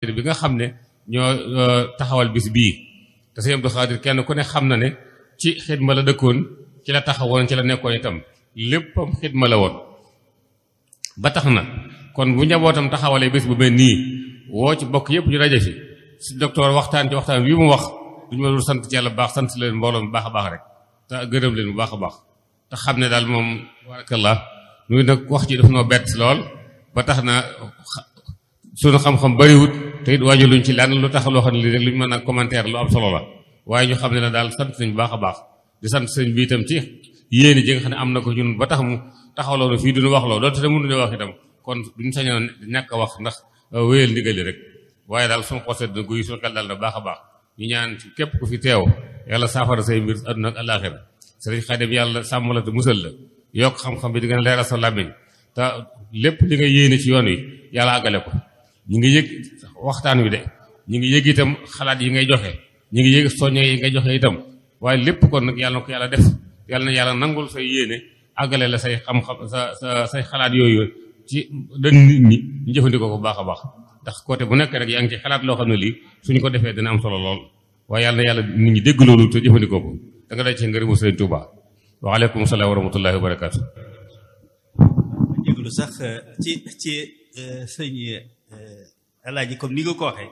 Xaadir bi nga xam ne ñoo taxawal bis bii te sëñ Abdou Xaadir kenn ku ne xam na ne ci xidma la dëkkoon ci la taxawoon ci la nekkoon itam léppam xidma la woon ba tax na kon bu njabootam taxawalee bés bu mel nii woo ci bokk yëpp ñu daje fi si docteur waxtaan ci waxtaan wi mu wax duñu ma dul sant ci yàlla bu baax sant leen mbooloo bu baax a baax rek te gërëm leen bu baax a baax te xam ne daal moom barakallah nuy nag wax ci daf noo bett lool ba tax na sunu xam-xam bariwut te it waaju luñ ci lan lu tax loo xam ne lii rek luñ mën a commentaire lu am solo la waaye ñu xam ne ne daal sant nañ bu baax a baax di sant sëñ bi itam ci yéeni ji nga xam ne am na ko ñun ba tax mu taxawloo na fii duñu wax loo doonte ne mënuñu wax itam kon duñ sañoon ñàkk a wax ndax wéyal ndigali rek waaye daal suñu xol sedd na guy suñu xel daal na baax a baax ñu ñaan ci képp ku fi teew yàlla saafara say mbir àdduna ak àllaaxira sëriñ Xaadim yàlla sàmm la te musal la yokk xam-xam bi di gën a leeral sa làmmiñ te lépp li nga yéene ci yoon wi yàlla àggale ko ñu ngi yëg waxtaan wi de ñu ngi yëg itam xalaat yi ngay joxe ñu ngi yëg soññe yi ngay joxe itam waaye lépp kon nag yàlla na ko yàlla def yàlla na yàlla nangul say yéene àggale la say xam-xam sa sa say xalaat yooyu ci dañ nit ñi ñu jëfandikoo ko bu baax a baax ndax côté bu nekk rek yaa ngi ci xalaat loo xam ne lii suñu ko defee dina am solo lool waaye yàlla na yàlla nit ñi dégg loolu te jëfandikoo ko da nga day ci ngërëmu Sëriñ Tuubaa waaleykum salaam wa rahmatullahi wa barakaatu. jéglu sax ci ci sëñ alaaji comme ni nga ko waxee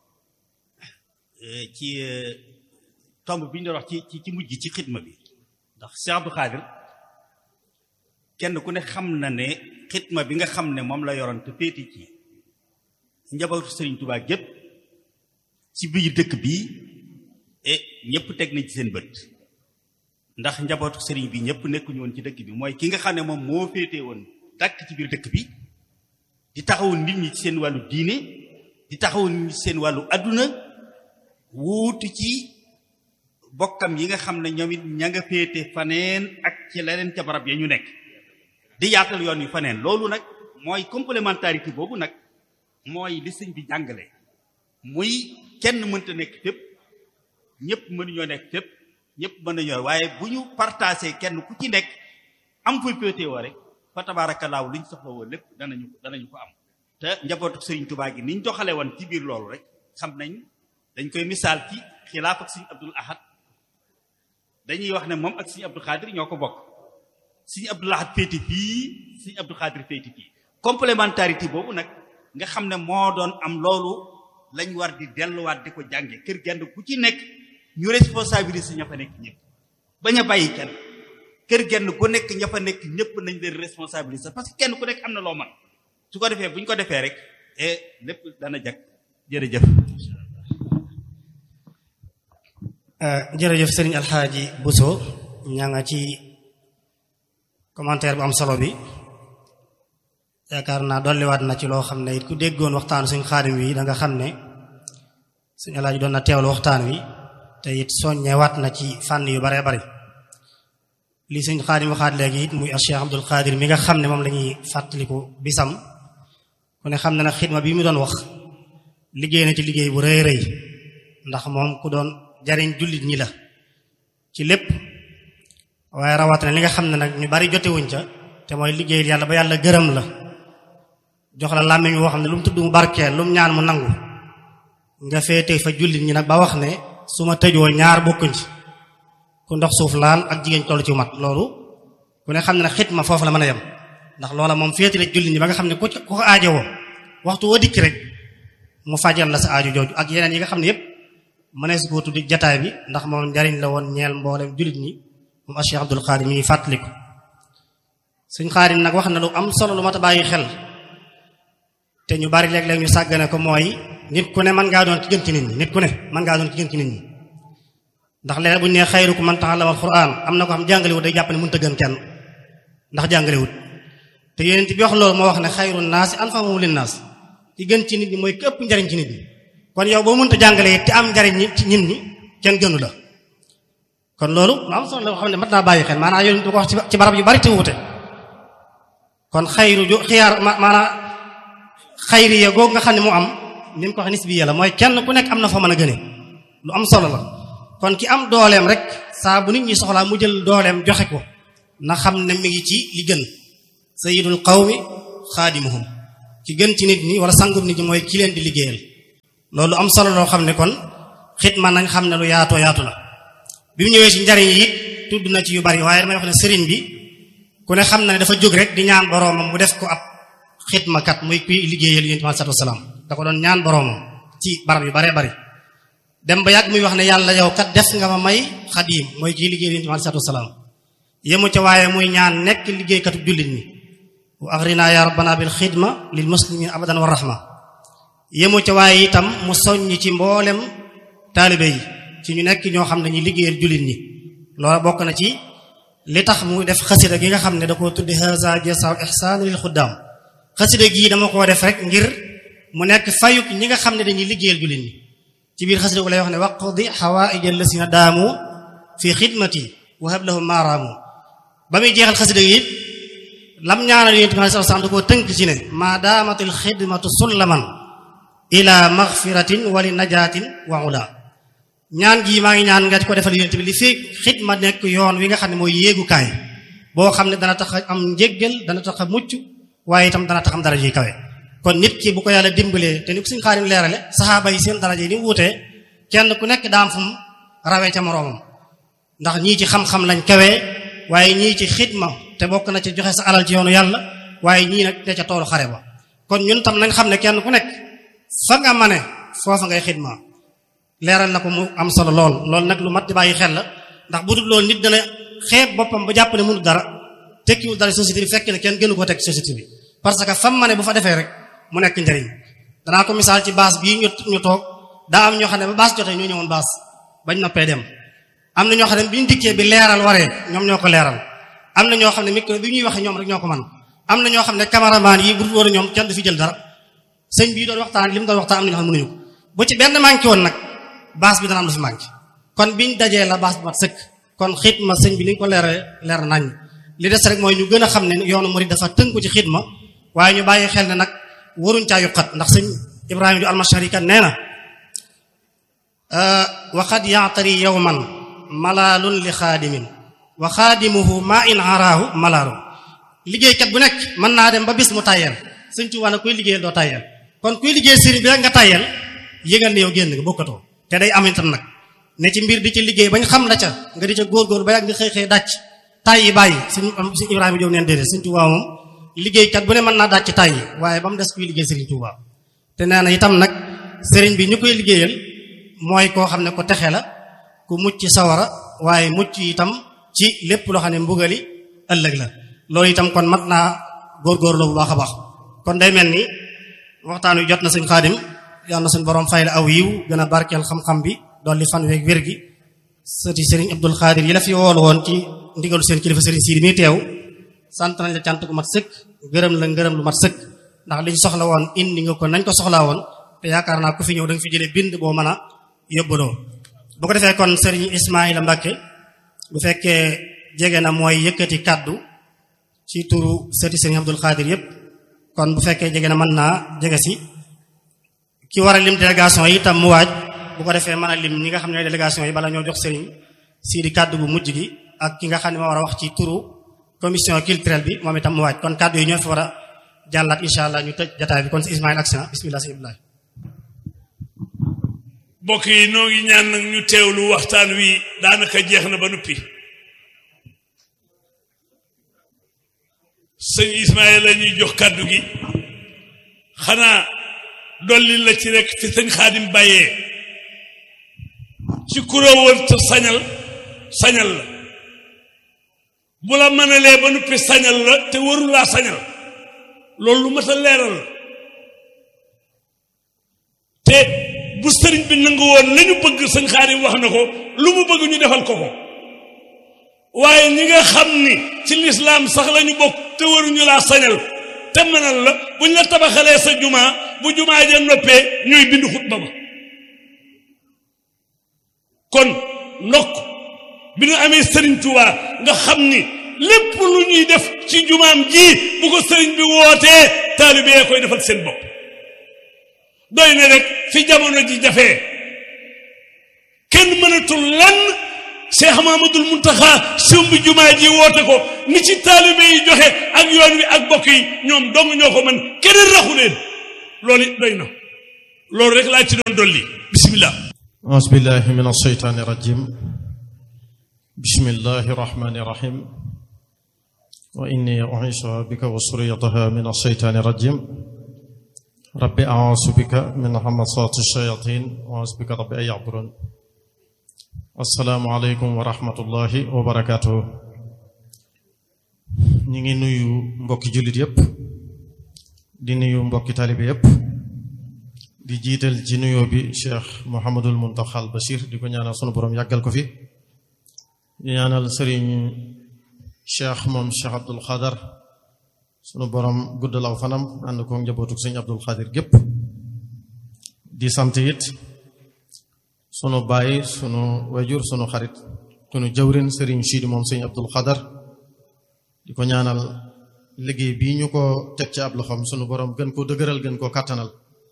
ci tomb bi ñu doon wax ci ci ci mujj ci xidma bi ndax Cheikh Abdou Khadir kenn ku ne xam na ne xidma bi nga xam ne moom la yoroon te féeti ci njabootu Sëriñ Tuubaa gépp ci biir dëkk bi e ñëpp teg nañ ci seen bët ndax njabootu sëriñ bi ñëpp nekkuñu woon ci dëkk bi mooy ki nga xam ne moom moo féetee woon dàkk ci biir dëkk bi di taxawu nit ñi ci seen wàllu diine di taxawu nit ñi ci seen wàllu adduna wuutu ci bokkam yi nga xam ne ñoom it ña nga féete faneen ak ci leneen ca barab ya ñu nekk di yaatal yoon wi faneen loolu nag mooy complémentarité boobu nag mooy li sëñ bi jàngale muy kenn mënta nekk fépp ñëpp mënuñoo nekk fépp ñëpp mën nañoo waaye bu ñu partagé kenn ku ci nekk am fay féetewoo rek fa tabaarakallaahu li ñu soxla woon lépp danañu danañu ko am te njabootu Sëriñ Tubaa gi ni ñu doxale woon ci biir loolu rek xam nañ dañ koy misaal ci xilaaf ak Sëriñ Abdul Ahad dañuy wax ne moom ak Sëriñ Abdul Xaadir ñoo ko bokk Sëriñ Abdul Ahad féeti fii Sëriñ Abdul Xaadir féeti fii complémentarité boobu nag nga xam ne moo doon am loolu lañ war di delluwaat di ko jànge kër genn ku ci nekk ñu responsabiliser ña fa nekk ñëpp bañ a bàyyi kenn kër genn ku nekk ña fa nekk ñëpp nañ leen responsabiliser parce que kenn ku nekk am na loo man su ko defee bu ñu ko defee rek et lépp dana jag jërëjëf. jërëjëf sëriñ Alxaaji Buso ñaa nga ci commentaire bu am solo bi yaakaar naa dolliwaat na ci loo xam ne it ku déggoon waxtaanu suñ xaadim wi da nga xam ne suñu Alxaaji doon na teewlu waxtaan wi te it soññewaat na ci fànn yu baree bari li sëñ xaadim waxaat léegi it muy Cheikh Abdul Xaadir mi nga xam ne moom la ñuy fàttaliku bisam ku ne xam ne nag xidma bi mu doon wax liggéey na ci liggéey bu rëy rëy ndax moom ku doon jariñ jullit ñi la ci lépp waaye rawatina li nga xam ne nag ñu bari jotewuñ ca te mooy liggéeyal yàlla ba yàlla gërëm la jox la làmmiñ woo xam ne lu mu tudd mu barkeel lu mu ñaan mu nangu nga féete fa jullit ñi nag ba wax ne su ma tëjoo ñaar bokkuñ ci ku ndox suuf laal ak jigéen toll ci mat loolu ku ne xam ne nag xitma foofu la mën a yem ndax loola moom féete la jullit ñi ba nga xam ne ku ko aajowoo waxtu woo dikk rek mu fajal la sa aajo jooju ak yeneen yi nga xam ne yépp mënees koo tuddi jataay bi ndax moom njariñ la woon ñeel mboolem jullit ñi moom a Cheikh Abdul Xaadir mi ngi fàttaliku suñ Xaadir nag wax na lu am solo lu mat a bàyyi xel te ñu bari léeg-léeg ñu sàggane ko mooy nit ku ne mën ngaa doon ki gën ci nit ñi nit ku ne mën ngaa doon ki gën ci nit ñi ndax léeg bu ñu nee xayrukum man ta'allama al-Qur'an am na ko xam jàngalewut day jàpp ne mënut a gën kenn ndax jàngalewut te yonent bi wax loolu moo wax ne xayru naasi anfa'uhum linnaas ki gën ci nit ñi mooy képp njariñ ci nit ñi kon yow boo mënta jàngale it te am njariñ ñi ci nit ñi kenn gënu la kon loolu lu am solo la xam ne mat naa bàyyi xel maanaam yonent bi ko wax ci barab yu bari te wuute kon xayru ju xiyaar maanaam xayriya googu nga xam ne mu am ni mu ko wax nisbiya la mooy kenn ku nekk am na fa mën a gëne lu am solo la kon ki am dooleem rek saa bu nit ñi soxlaa mu jël dooleem joxe ko na xam ne mi ngi ci li gën sayyidul qawmi xaadimuhum ki gën ci nit ñi wala sangum nit ñi mooy ki leen di liggéeyal loolu am solo loo xam ne kon xidma nañ xam ne lu yaatoo yaatu la bi mu ñëwee ci njariñ yi tudd na ci yu bari waaye damay wax ne sëriñ bi ku ne xam na ne dafa jóg rek di ñaan boroomam mu def ko ab xidmakat muy kuy liggéeyal yonent bi sallallahu alayhi wasallam da ko doon ñaan boroomam ci barab yu baree bari dem ba yàgg muy wax ne yàlla yow kat def nga ma may xadiim mooy kii liggéeyal yonent bi sallallahu alayhi wasallam yemu ca waaye muy ñaan nekk liggéeykatu jullit ñi wa aghrina ya rabbana bil xidma lil muslimin abadan wa rahma yemu ca waaye itam mu soññ ci mboolem taalibe yi ci ñu nekk ñoo xam ne ñu liggéeyal jullit ñi loola bokk na ci li tax mu def xasida gi nga xam ne da koo tuddi haza jasaw ihsaan lil xuddaam xasida gii dama koo def rek ngir mu nekk fayuk ñi nga xam ne dañuy liggéeyal jullit ñi ci biir xasida gu lay wax ne waqdi xawaaij allasina daamu fi xidmati wa hab lahum maaraamu ba muy jeexal xasida gi it lam ñaanal yonent bi sallallahu alayhi wasallam da koo tënk ci ne maa daamatil xidmatu sullaman ila magfiratin wa li najaatin wa ula ñaan gii maa ngi ñaan nga ko defal yonent bi li fii xidma nekk yoon wi nga xam ne mooy yéegukaay boo xam ne dana tax a am njéggal dana tax a mucc waaye itam dana tax am daraja yi kawe kon nit ki bu ko yàlla dimbalee te ni ko suñu xaarim leerale saxaaba yi seen daraja yi ni mu wutee kenn ku nekk daam fu mu rawee ca moroomam ndax ñii ci xam-xam lañ kawee waaye ñii ci xidma te bokk na ci joxe sa alal ci yoonu yàlla waaye ñii nag ne ca toolu xare ba kon ñun tam nañ xam ne kenn ku nekk fa nga mane foofa ngay xidma leeral na ko mu am solo lool loolu nag lu mat di bàyyi xel la ndax bu dul loolu nit dana xeeb boppam ba jàpp ne mënu dara tekkiwul dara société bi fekk ne kenn gënu ko teg société bi parce que fam mane bu fa defee rek mu nekk njëriñ danaa ko misaal ci baas bii ñu ñu toog daa am ñoo xam ne ba baas jotee ñoo ñëwoon baas bañ noppee dem am na ñoo xam ne bi ñu dikkee bi leeral waree ñoom ñoo ko leeral am na ñoo xam ne micro bi ñuy waxee ñoom rek ñoo ko man am na ñoo xam ne cameraman yi bu dul woon ñoom kenn du fi jël dara sëñ bii doon waxtaan li mu doon waxtaan am na ñoo xam ne mënuñu ko bu ci benn manqué woon nag baas bi dana am lu fi manqué kon biñ dajee la baas bi mat sëkk kon xidma sëñ bi ni ñu ko leeree leer nañ li des rek mooy ñu gën a xam ne yoonu murid dafa tënku ci xidma waaye ñu bàyyi xel ne nag waruñ caa yuqat ndax sëñ Ibrahima ju almashari kat nee na waqad yaatari yowman malaalun li xaadimin wa xaadimuhu ma in araahu malaalu liggéeykat bu nekk mën naa dem ba bis mu tàyyeel sëñ Tuubaa nag kuy liggéeyal doo tàyyeel kon kuy liggéey sëriñ bi rek nga tàyyeel yëgal ne yow génn nga bokkatoo te day am itam nag ne ci mbir di ci liggéey bañ xam la ca nga di ca góorgóor ba yàgg nga xëy xëy dàcc tàyyi bàyyi sëñ sëñ Ibrahima Jóob neen déedéet sëñ Tuubaa moom liggéeykat bu ne mën naa dàcc tàyyi waaye ba mu des kuy liggéey sëriñ Tuubaa te nee na itam nag sëriñ bi ñu koy liggéeyal mooy koo xam ne ko texe la ku mucc ci sawara waaye mucc itam ci lépp loo xam ne mbugali ëllëg la loolu itam kon mat naa góorgóorlu bu baax a baax kon day mel ni waxtaan wi jot na sëñ Xaadim yàlla na suñ borom fay la aw yiw gën a barkeel xam-xam bi dolli fan weeg wér gi sëti sëriñ Abdul Xaadir yi la fi woolu woon ci ndigalu seen kilifa sëriñ Siidi mi teew sant nañ la cant gu mat sëkk gërëm la ngërëm lu mat sëkk ndax liñ soxla woon indi nga ko nañ ko soxlaa woon te yaakaar naa ku fi ñëw da nga fi jëlee bind boo mën a yóbbaloo bu ko defee kon sëriñ Ismaïla Mbàkke bu fekkee jege na mooy yëkkati kàddu ci turu sëti sëriñ Abdul Xaadir yépp kon bu fekkee jege na mën naa jege si ki war a lim délégation yi itam mu waaj bu ko defee mën a lim ñi nga xam ne délégation yi bala ñoo jox sëriñ Sidi kàddu bu mujj gi ak ki nga xam ne moo war a wax ci turu commission culturelle bi moom itam mu waaj kon kàddu yi ñoo fi war a jàllaat incha allah ñu tëj jataay bi kon si Ismaïl action bismillah sëñ Abdoulaye mbokk yi noo ngi ñaan nag ñu teewlu waxtaan wi daanaka jeex na ba noppi sëñ Ismaïl la ñuy jox kàddu gi xanaa dolli la ci rek fi sëñ Xaadim bàyyee ci kuréewal te sañal sañal la bu la mënalee ba noppi sañal la te warul laa sañal loolu lu mat a leeral la te bu sëriñ bi nangu woon la ñu bëgg sëñ Xaadim wax na ko lu mu bëgg ñu defal ko ko waaye ñi nga xam ni ci lislaam sax la ñu bokk te waruñu laa sañal te mënal la buñ la tabaxalee sa jumaa bu jumaa ja noppee ñooy bind xutba ba kon ndokk bi ñu amee sëriñ Tuubaa nga xam ni lépp lu ñuy def ci jumaam ji bu ko sëriñ bi wootee taalibe yee koy defal seen bopp doy na rek fi jamono ji jafee kenn mënatul lan Cheikh Mamadul Muntaxa sumbi jumaa ji woote ko ni ci taalibe yi joxe ak yoon wi ak bokk yi ñoom dong ñoo ko mën keneen raxu leen loolu it doy na loolu rek laa ci doon dolli bismillah أعوذ بالله من الشيطان الرجيم بسم الله الرحمن الرحيم وإني أعيشها بك وسريتها من الشيطان الرجيم رب أعوذ بك من همسات الشياطين وأعوذ بك رب أن يحضرون السلام عليكم ورحمة الله وبركاته ñi ngi nuyu mbokki jullit yépp di nuyu mbokki taalibe yépp di jiital ci nuyoo bi cheikh Mouhamadul Muntaxa al Bachir di ko ñaanal sunu borom yàggal ko fi di ñaanal sëriñ cheikh moom cheikh Abdul Xadar sunu borom guddal aw fanam ànd ko njabootuk sëñ Abdul Xadir gépp di sant it sunu baay sunu wajur sunu xarit sunu jawrin sëriñ Sidi moom sëñ Abdul Xadar di ko ñaanal liggéey bii ñu ko teg ci ab loxoom sunu borom gën koo dëgëral gën koo kàttanal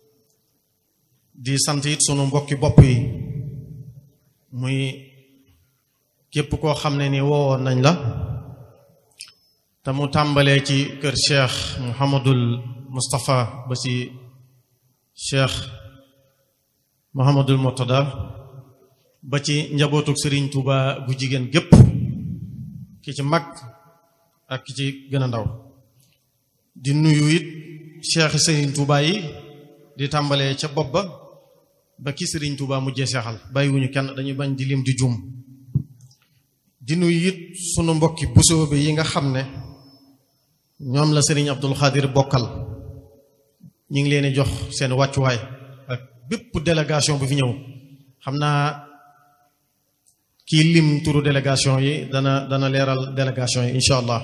di sant it sunu mbokki bopp yi muy képp koo xam ne ni woowoon nañ la te mu tàmbalee ci kër cheikh Mouhamadul Moustapha ba ci cheikh Mouhamadul Murtada ba ci njabootuk Serigne Touba gu jigéen gépp ki ci mag ak ki ci gën a ndaw di nuyu it cheikh Serigne Touba yi di tàmbalee ca bopp ba ba ki Serigne Touba mujjee seexal bàyyiwuñu kenn dañuy bañ di lim di juum di nuyu it sunu mbokki busoo bi yi nga xam ne ñoom la Serigne Abdul Xaadir bokkal ñu ngi leen di jox seen wàccuwaay ak bépp délégation bu fi ñëw xam naa kii lim turu délégation yi dana dana leeral délégation yi incha allah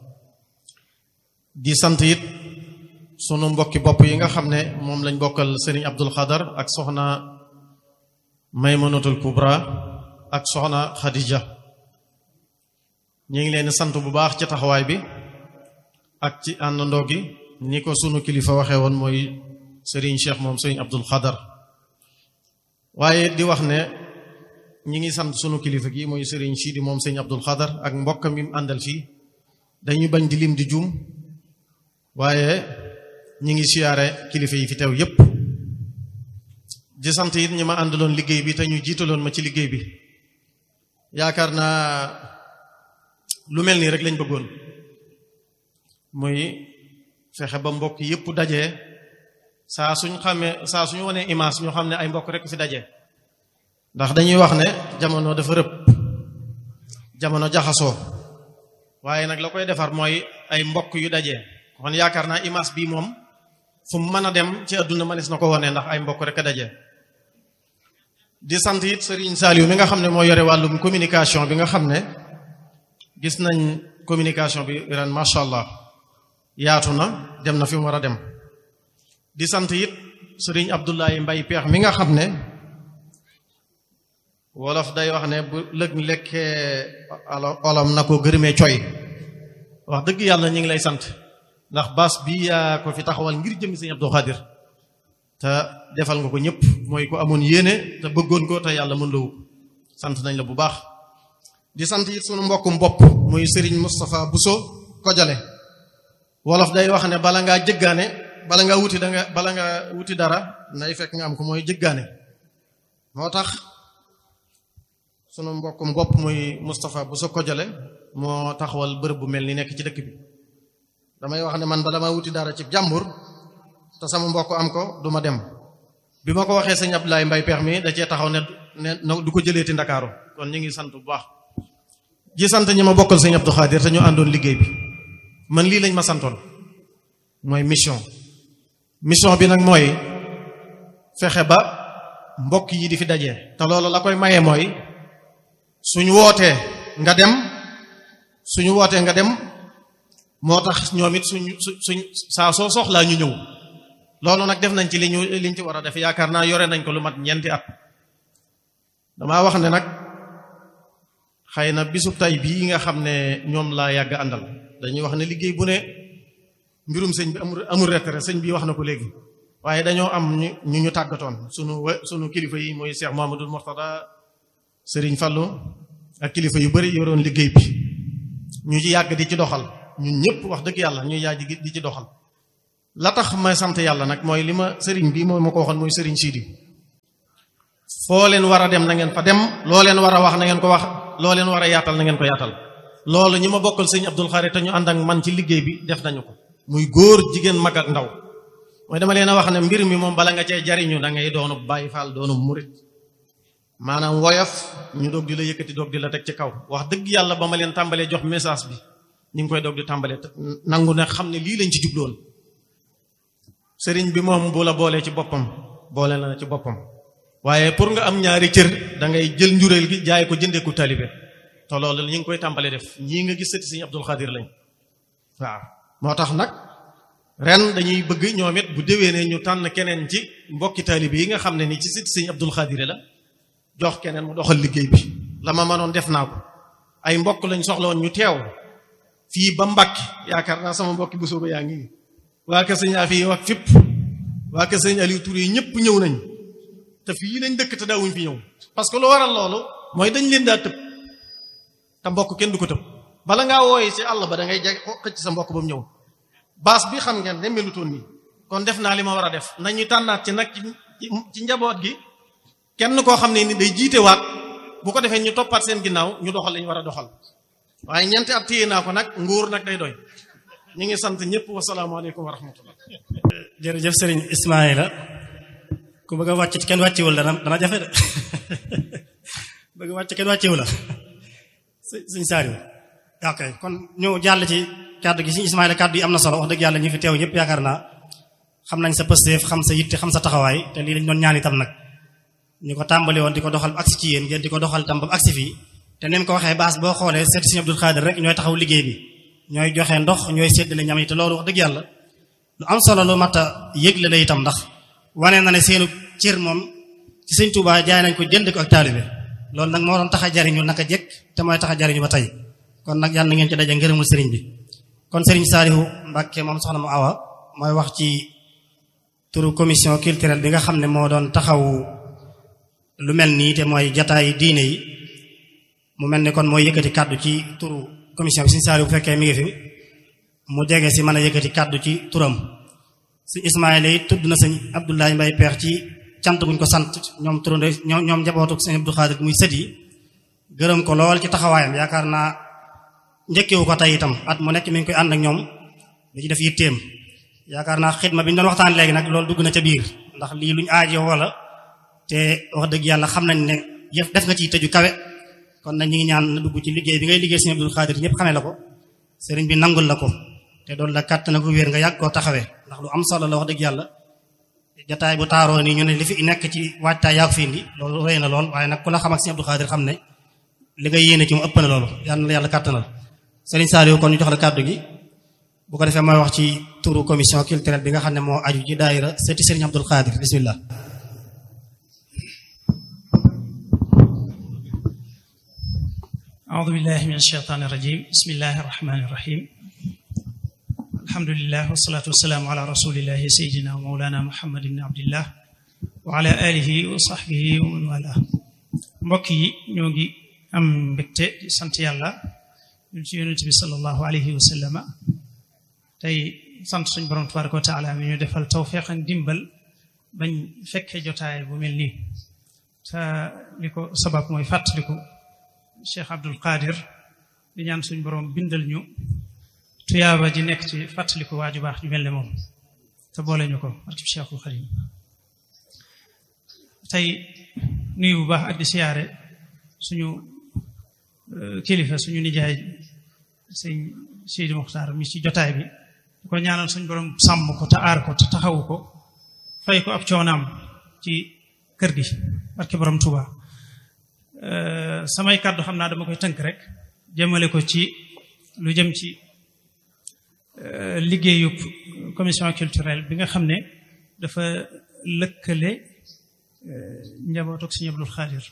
di sant it sunu mbokki bopp yi nga xam ne moom lañ bokkal Serigne Abdul Xadar ak soxna Maymunatul Kubra ak soxna Khadija ñu ngi leen sant bu baax ci taxawaay bi ak ci àndandoo gi ni ko sunu kilifa waxee woon mooy Serigne Cheikh moom Serigne Abdul Xadar waaye di wax ne ñi ngi sant sunu kilifa gi mooy Serigne Sidi moom Serigne Abdul Xadar ak mbokkam yi mu àndal fii dañuy bañ di lim di juum waaye ñi ngi siyaare kilifa yi fi teew yépp di sant it ñi ma àndaloon liggéey bi te ñu jiitaloon ma ci liggéey bi yaakaar naa lu mel nii rek lañ bëggoon muy fexe ba mbokk yépp daje saa suñ xamee saa suñu wanee image ñoo xam ne ay mbokk rek fi daje ndax dañuy wax ne jamono dafa rëbb jamono jaxasoo waaye nag la koy defar mooy ay mbokk yu daje kon yaakaar naa image bii moom fu mu mën a dem ci àdduna mënees na ko wone ndax ay mbokk rek a daje di sant it Serigne Saliou mi nga xam ne moo yore wàllum communication bi nga xam ne gis nañ communication bi ren macha allah yaatu na dem na fi mu war a dem di sant it Serigne Abdoulaye Mbaye Peex mi nga xam ne wolof day wax ne bu lëg lekkee olom na ko gërëmee coy wax dëgg yàlla ñu ngi lay sant ndax baas bi yaa ko fi taxawal ngir jëmmi sëñ Abdou Khadir te defal nga ko ñëpp mooy ko amoon yéene te bëggoon ko te yàlla mën lawu sant nañ la bu baax di sant it sunu mbokkum bopp muy Serigne Moustapha Bousso Kojale wolof day wax ne bala ngaa jëggaane bala ngaa wuti da nga bala nga wuti dara nay fekk nga am ko mooy jëggaane moo tax sunu mbokkum bopp muy Moustapha Bousso Kojale moo taxawal bërëb bu mel ni nekk ci dëkk bi damay wax ne man bala maa wuti dara ci jàmbur te sama mbokk am ko du ma dem bi ma ko waxee sëñ Abdoulaye Mbaye peex mi da cee taxaw ne ne du ko jëleeti Ndakaaru kon ñu ngi sant bu baax ji sant ñi ma bokkal sëñ Abdou Khadir te ñu àndoon liggéey bi man lii lañ ma santoon mooy mission mission bi nag mooy fexe ba mbokk yi di fi daje te loolu la koy maye mooy suñu wootee nga dem suñu wootee nga dem moo tax ñoom it suñ suñ saa soo soxlaa ñu ñëw loolu nag def nañ ci li ñu liñ ci war a def yaakaar naa yore nañ ko lu mat ñeenti at damaa wax ne nag xëy na bisub tay bii nga xam ne ñoom laa yàgg àndal dañuy wax ne liggéey bu ne mbirum sëñ bi amul amul retraite sëñ bi wax na ko léegi waaye dañoo am ñu ñu ñu tàggatoon sunu sunu kilifa yi mooy Cheikh Mamadou Mortada Serigne Fallou ak kilifa yu bari yoroon liggéey bi ñu ci yàgg di ci doxal ñun ñëpp wax dëgg yàlla ñuy yaay di ci doxal la tax may sant yàlla nag mooy li ma sëriñ bi mooy ma ko waxoon mooy sëriñ Sidi foo leen war a dem na ngeen fa dem loo leen war a wax na ngeen ko wax loo leen war a yaatal na ngeen ko yaatal loolu ñi ma bokkal sëñ Abdul Xaadir te ñu ànd ak man ci liggéey bi def nañu ko muy góor jigéen mag ak ndaw mooy dama leen a wax ne mbir mi moom bala nga cee jariñu da ngay doonu Baay Faal doonu murit maanaam woyof ñu doog di la yëkkati doog di la teg ci kaw wax dëgg yàlla ba ma leen tàmbalee jox message bi ñu ngi koy doog di tàmbalee nangu ne xam ne lii lañ ci jubloon sëriñ bi moom bu la boolee ci boppam boole na ci boppam waaye pour nga am ñaari cër da ngay jël njuréel gi jaay ko jëndee ko talibe te loolu ñu ngi koy tàmbalee def ñii nga gis sëti sëñ Abdul Xaadir lañ waaw moo tax nag ren dañuy bëgg ñoom it bu déwénee ñu tànn keneen ci mbokki taalibe yi nga xam ne ni ci sëti sëñ Abdul Xaadir la jox keneen mu doxal liggéey bi la ma mënoon def naa ko ay mbokk lañ soxla woon ñu teew fii ba Mbàkke yaakaar naa sama mbokki bu sooba yaa ngi waa kër sëñ Afi wax fipp waa kër sëñ Aliou Touré ñëpp ñëw nañ te fii lañ dëkk te daawuñ fi ñëw parce que lu waral loolu mooy dañ leen daa tëb te mbokk kenn du ko tëb bala ngaa wooye ci àll ba da ngay jeg xëcc sa mbokk ba mu ñëw baas bi xam ngeen ne melutoon nii kon def naa li ma war a def nañu tànnaat ci nag ci njaboot gi kenn koo xam ne ni day jiite waat bu ko defee ñu toppaat seen ginnaaw ñu doxal li ñu war a doxal waaye ñeenti at téye naa ko nag nguur nag day doy ñu ngi sant ñëpp wasalaamaaleykum wa rahmatullah jërëjëf sëriñ Ismaïla ku bëgg a wàcc kenn wàccewul dana dana jafe de bëgg a wàcc kenn wàccewu la suñ saariw ok kon ñu jàll ci kàddu gi suñu Ismaïla kàddu yi am na solo wax dëgg yàlla ñi fi teew ñëpp yaakaar naa xam nañ sa pësteef xam sa yitte xam sa taxawaay te lii lañ doon ñaan itam nag ñu ko tàmbali woon di ko doxal ba agsi ci yéen ngeen di ko doxal itam ba agsi fii te neen ko waxee baas boo xoolee seet Sëriñ Abdul Xaadir rek ñooy taxaw liggéey bi ñooy joxe ndox ñooy séddale ñam yi te loolu wax dëgg yàlla lu am solo lu mat a yëgle la itam ndax wane na ne seenu cër moom ci Sëriñ Tuubaa jaay nañ ko jënd ko ak taalibe loolu nag moo doon tax a jariñu naka jekk te mooy tax a jariñu ba tey kon nag yàlla na ngeen ci daje ngërëmul sëriñ bi kon sëriñ Saalihu Mbàkke moom soxna mu awa mooy wax ci turu commission culturelle bi nga xam ne moo doon taxaw lu mel nii te mooy jataay diine yi mu mel ni kon mooy yëkkati kàddu ci turu commission bi sëriñ Saalihu bu fekkee mi ngi fi mu jege si mën a yëkkati kàddu ci turam sëñ Ismaayla yi tudd na sëñ Abdoulaye Mbay Peex ci cant guñ ko sant ñoom turande ñoom ñoom njabootu sëñ Abdou Xaadir muy sët yi gërëm ko lool ci taxawaayam yaakaar naa njëkkewu ko tey itam at mu nekk mi ngi koy ànd ak ñoom da ci def yitteem yaakaar naa xidma bi ñu doon waxtaan léegi nag loolu dugg na ca biir ndax lii luñ aajoo wala te wax dëgg yàlla xam nañ ne yëf def nga ciy tëju kawe kon nag ñi ngi ñaan na dugg ci liggéey bi ngay liggéey sëñ Abdou Xaadir ñëpp xamee la ko sëriñ bi nangul la ko te doon la kàtt na ko wér nga yàgg koo taxawee ndax lu am solo la wax dëgg yàlla jataay bu taaroo nii ñu ne li fi nekk ci waajtaay yaa ko fi indi loolu rëy na lool waaye nag ku la xam ak sëñ Abdou Xaadir xam ne li nga yéene ci mu ëpp na loolu yàlla na yàlla kàttanal sëriñ Saliou kon ñu jox la kàddu gi bu ko defee mooy wax ci turu commission culturelle bi nga xam ne moo aju ci daayira seeti sëriñ Abdou Xaadir bismillah أعوذ بالله من الشيطان الرجيم بسم الله الرحمن الرحيم الحمد لله والصلاة والسلام على رسول الله سيدنا ومولانا محمد بن عبد الله وعلى آله وصحبه ومن والاه mbokk yi ñoo ngi am mbégte di sant yàlla ñun ci yonent bi sallallahu alayhi wa sallama tey sant suñ borom tabaraka wa taala mi ñu defal tawfiq ak dimbal bañ fekkee jotaay bu mel nii te li ko sabab mooy fàttaliku Cheikh Abdul Qadir di ñaan suñ borom bindal ñu tuyaaba ji nekk ci fàttaliku waaju baax ñu mel ne moom te boole ñu ko barkib Cheikhul Xadim tey nuyu bu baax ak di siyaare suñu kilifa suñu nijaay sëñ Seydi Muxtaar mi ci jotaay bi di ko ñaanal suñ borom sàmm ko te aar ko te taxawu ko fay ko ab coonaam ci kër gi barke borom Tuuba samay kàddu xam naa dama koy tënk rek jëmale ko ci lu jëm ci liggéeyu commission culturelle bi nga xam ne dafa lëkkale njabootu ak Sëñ Abdul Xaadir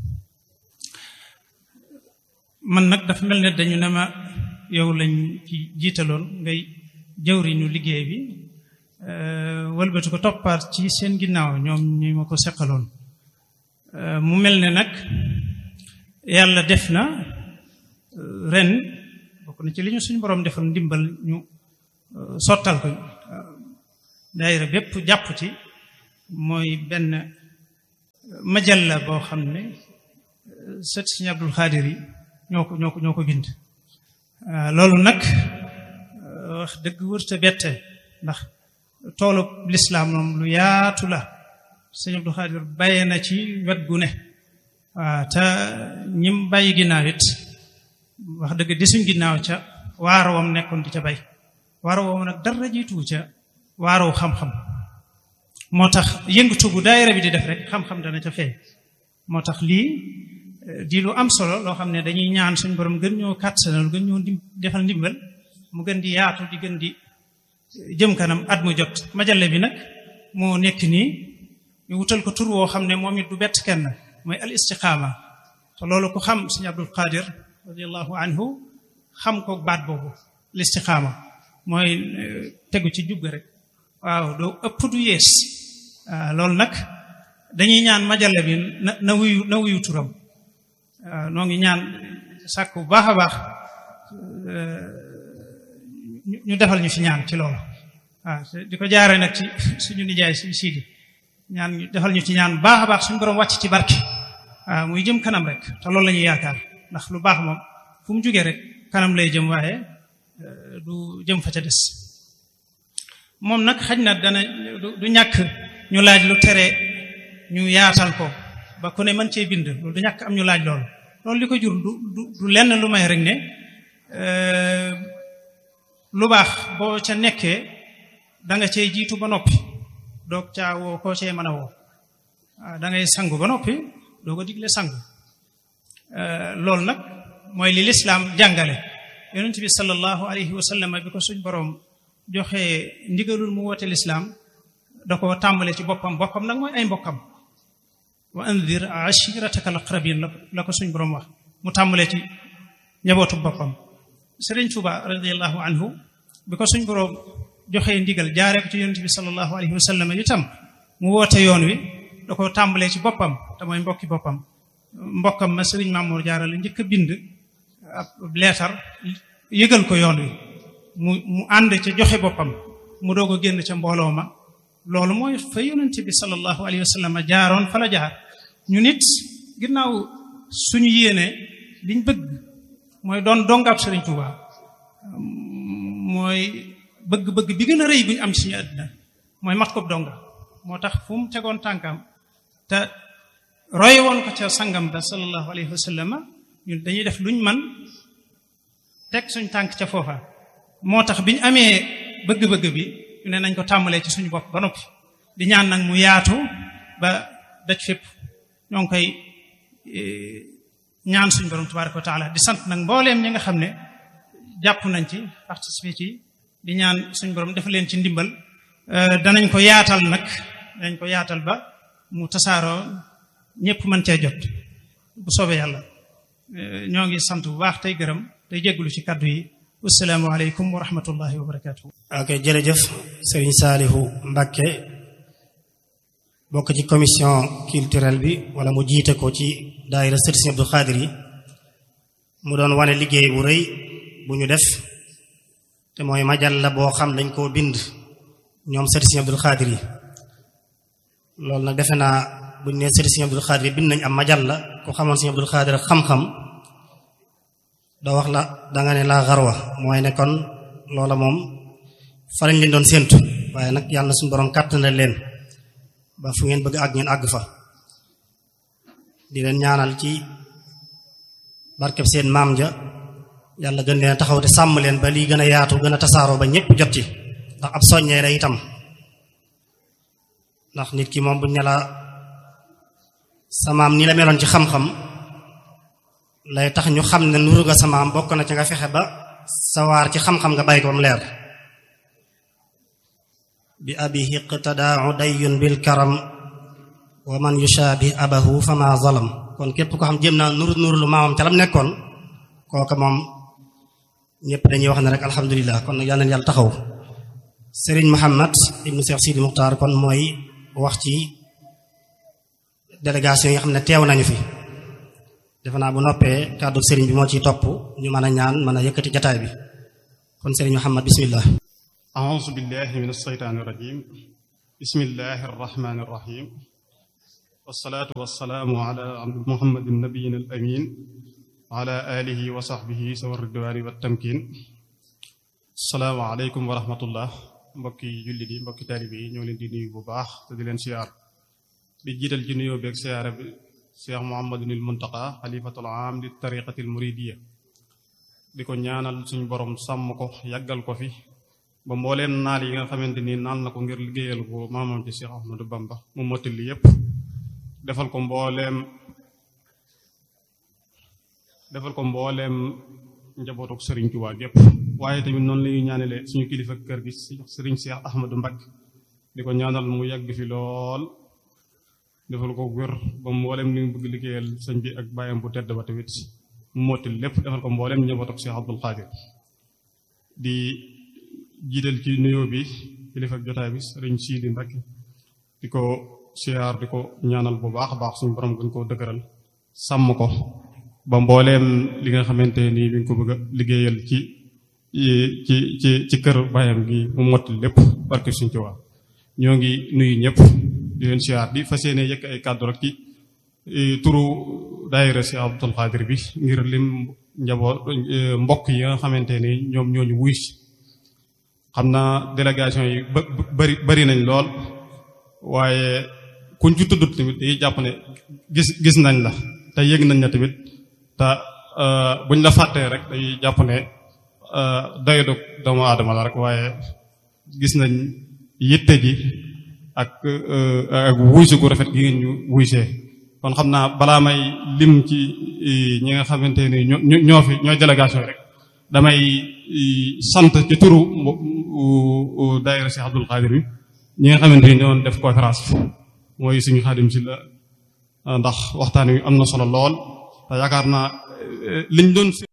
man nag dafa mel ne dañu ne ma yow lañ ci jiitaloon ngay jëwriñu liggéey bi wëlbatu ko toppaat ci seen ginnaaw ñoom ñi ma ko seqaloon mu mel ne nag yàlla def na ren bokk na ci li ñu suñu borom defal ndimbal ñu sottal ko daayira bépp jàpp ci mooy benn majalla boo xam ne sët Sëriñ Abdul Xaadir yi ñoo ko ñoo ko ñoo ko bind loolu nag wax dëgg wërta bette ndax toolu lislaam moom lu yaatu la Sëriñ Abdul Xaadir bàyyee na ci wet gu ne waaw te ñim bàyyi ginnaaw it wax dëgg di suñ ginnaaw ca waarawam nekkoon di ca bay waarawam nag dara jiitu ca waaraw xam-xam moo tax yëngatu bu daayira bi di def rek xam-xam dana ca feeñ moo tax lii di lu am solo loo xam ne dañuy ñaan suñ borom gën ñoo kàttanal gën ñoo defal ndimbal mu gën di yaatu di gën di jëm kanam at mu jot majale bi nag moo nekk nii ñu wutal ko tur woo xam ne moom it du bett kenn mooy al istiqaama te loolu ko xam sëñ Abdul Qadir radiallahu anhu xam ko baat boobu al istiqaama mooy tegu ci jub rek waaw doo ëpp du yees loolu nag dañuy ñaan majale bi na na wuyu na wuyu turam noo ngi ñaan sàkk bu baax a baax ñu defal ñu fi ñaan ci loolu waaw di ko jaare nag ci suñu nijaay suñu siidi ñaan ñu defal ñu ci ñaan baax a baax suñu borom wàcc ci barke waaw muy jëm kanam rek te loolu la ñuy yaakaar ndax lu baax moom fu mu jógee rek kanam lay jëm waaye du jëm fa ca des moom nag xaj na dana du ñàkk ñu laaj lu tere ñu yaatal ko ba ku ne mën cee bind loolu du ñàkk am ñu laaj loolu loolu li ko jur du du lenn lu may rek ne lu baax boo ca nekkee da nga cee jiitu ba noppi doog caa woo koo cee mën a woo da ngay sangu ba noppi doo ko digle sangu loolu nag mooy li lislaam jàngale yonent bi sallallahu alayhi wa sallam bi ko suñ boroom joxe ndigalul mu woote lislaam da ko tàmbale ci boppam boppam nag mooy ay mbokkam wa andir ashirataka al aqrabin la ko suñ boroom wax mu tàmbale ci njabootu boppam sëriñ Tuuba radiallahu anhu bi ko suñ boroom joxee ndigal jaaree ko ci yonent bi sallallahu alayhi wa sallam itam mu woote yoon wi da ko tàmbalee ci boppam te mooy mbokki boppam mbokkam ma sëriñ Mamour Jaara la njëkk a bind ab leetar yëgal ko yoon wi mu mu ànd ca joxe boppam mu doog a génn ca mbooloo ma loolu mooy fa yonent bi sallallahu alayhi wa sallam jaaroon fa la jaar ñu nit ginnaaw suñu yéene liñ bëgg mooy doon dongab sëriñ Tuuba mooy bëgg-bëgg bi gën a rëy bu ñu am ci suñu àddina mooy mat ko donga moo tax fu mu tegoon tànkam te roy woon ko ca sangam ba sallallahu alayhi wa sallam ñun dañuy def luñ man teg suñ tànk ca foofa moo tax bi ñu amee bëgg-bëgg bi ñu ne nañ ko tàmbalee ci suñu bopp ba noppi di ñaan nag mu yaatu ba daj fépp ñoo ngi koy ñaan suñu borom tabaraka wa taala di sant nag mbooleem ñi nga xam ne jàpp nañ ci participé ci di ñaan suñu borom dafa leen ci ndimbal danañ ko yaatal nag danañ ko yaatal ba mu tasaaroo ñëpp mën cee jot bu soobee yàlla ñoo ngi sant bu baax tey gërëm tey jégglu ci kàddu yi wasalaamu aleykum wa rahmatullahi wa barakatuh ok jërëjëf sëriñ Saalihu Mbàkke bokk ci commission culturelle bi wala mu jiite ko ci daayira sët Sëriñ Abdul Xaadir yi mu doon wane liggéey bu rëy bu ñu def te mooy majal la boo xam dañ koo bind ñoom sët Sëriñ Abdul Xaadir yi loolu nag defe naa buñ ne sët Sëriñ Abdul Xaadir yi bind nañ am majal la ku xamoon Sëriñ Abdul Xaadir ak xam-xam doo wax la danga ne laa xarwa mooy ne kon loola moom fa lañ leen doon séentu waaye nag yàlla na suñu borom kàttanal leen ba fu ngeen bëgg àgg ngeen àgg fa di leen ñaanal ci barkeb seen maam ja yàlla gën leen taxaw te sàmm leen ba lii gën a yaatu gën a tasaaroo ba ñépp jot ci ndax ab soññee la itam ndax nit ki moom buñ ne la sa maam ni la meloon ci xam-xam lay tax ñu xam ne nuru nga sa maam bokk na ci nga fexe ba sawaar ci xam-xam nga bàyyi ko bam leer bi abihi iqtadaa udayun bil karam wa man yushaabih abahu fama zalam kon képp ko xam jéem naa nuru nuru lu maamam ca lam nekkoon kooka moom ñëpp dañuy wax ne rek alhamdulilah kon nag yal na yàlla taxaw Serigne Muhammad ibnu Cheikh Sidi Muxtaar kon mooy wax ci délégation yi nga xam ne teew nañu fi defe naa bu noppee kàddu sëriñ bi moo ciy topp ñu mën a ñaan mën a yëkkati jataay bi kon sëriñ Muhammad bismillah أعوذ بالله من الشيطان الرجيم بسم الله الرحمن الرحيم والصلاة والسلام على محمد النبي الأمين وعلى آله وصحبه سوى الردوان والتمكين السلام عليكم ورحمة الله mbokki jullit yi mbokki taalibe yi ñoo leen di nuyu bu baax te di leen siyaar di jiital ci nuyoo beeg siyaara bi Cheikh Mouhamadunil Muntaqa xalifatul aam li tariqatil muridiya di ko ñaanal suñu borom sàmm ko yàggal ko fi ba mbooleem naal yi nga xamante ni naal na ko ngir liggéeyal ko maamam ci Cheikh Ahmadou Bamba mu mottali yépp defal ko mbooleem defal ko mbooleem njabootuk sëriñ Tuubaa gépp waaye tamit noonu lañuy ñaanale suñu kilifa kër gi sëriñ Cheikh Ahmadou Mbacké di ko ñaanal mu yàgg fi lool defal ko wér ba mbooleem li mu bëgg liggéeyal sëñ bi ak bàyyam bu tedd ba tamit mu mottali lépp defal ko mbooleem njabootuk Cheikh Abdoul Khadir di jiital ci nuyoo bi kilifa jotaay bi sëriñ Sidi Mbacké di ko siyaar di ko ñaanal bu baax a baax suñu borom gën koo dëgëral sàmm ko ba mbooleem li nga xamante nii bi nga ko bëgg a liggéeyal ci ci ci ci kër bàyyam gi mu mottali lépp barke suñ ci waa ñoo ngi nuyu ñëpp di leen siyaar di fas yéene yëkk ay kàddu rek ci turu daayira si Abdul Xaadir bi ngir lim njaboot mbokk yi nga xamante ni ñoom ñooñu wuy si xam naa délégation yi ba bari bari nañ lool waaye kuñ ci tuddut tamit dañuy jàpp ne gis gis nañ la te yëg nañ la tamit te buñ la fàttee rek dañuy jàpp ne doyadu doomu aadama la rek waaye gis nañ yitte ji ak ak wuysu gu rafet gi ngeen ñu wuysee kon xam naa balaa may lim ci ñi nga xamante ni ñoo ñoo fi ñooy délégation rek damay sant ci turu daayira Cheikh Abdoul Khadir bi ñi nga xamante ni ñoo def conférence mooy suñu xaadim si la ndax waxtaan wi am na solo lool te yaakaar naa liñ doon